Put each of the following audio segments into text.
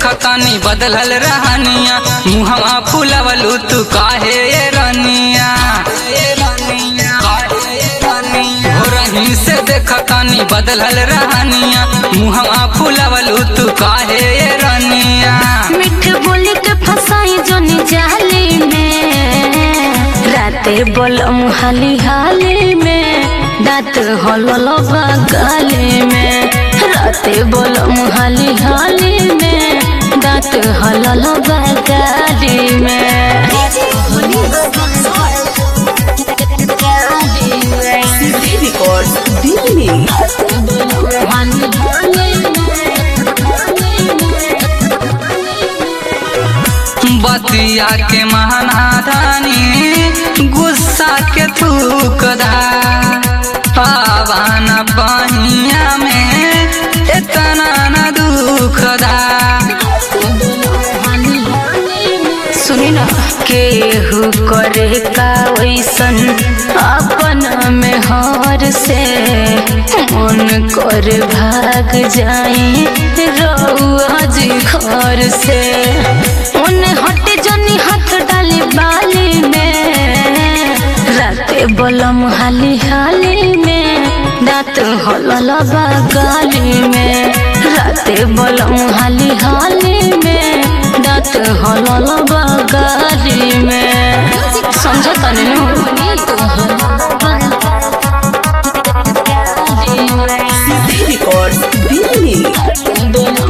देखतानी बदलल रहनिया मुहवा फुलवलू तू काहे ये रनिया हो रही से देखतानी बदलल रहनिया मुहवा फुलवलू तू काहे ये रनिया मिठ बोली के फसाई जोनी जाली में राते बोलम हाली हाली में दांत हलल गाली में राते बोलम हाली हाली में दांत हलल गाली में Records Delhi. बतिया के महानादानी गुस्सा के थूकदा पावन बहिया में इतना न दुखदा सुनी ना केहू करे का वैसन अपन में हार से मन कर भाग जाई रउआ जी घर से उन हट जनी हाथ डाली बाली में राते बोलम हाली हाली में दांत हलल गाली में राते बोलम हाली हाली में दांत हलल गाली में समझ तनी Records Delhi.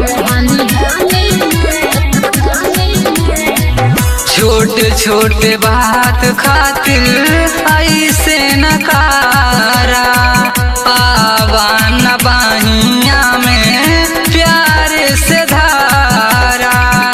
छोटे छोटे बात खातिर ऐसे नकारा पावन बहिया में प्यार से धारा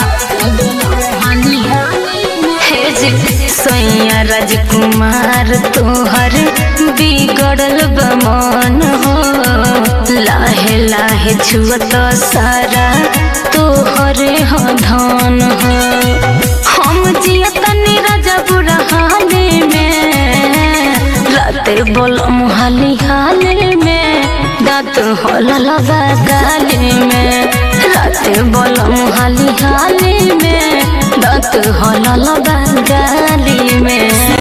हे जी सैया राजकुमार तोहर बिगड़ल बमन हो लाहे लाहे छुअत सारा तोहरे हो धन हो हम जियतनी राजा बुढ़ा हाले में राते बोलम हाली हाले में दांत हलल गाली में राते बोलम हाली हाली में दांत हलल गाली में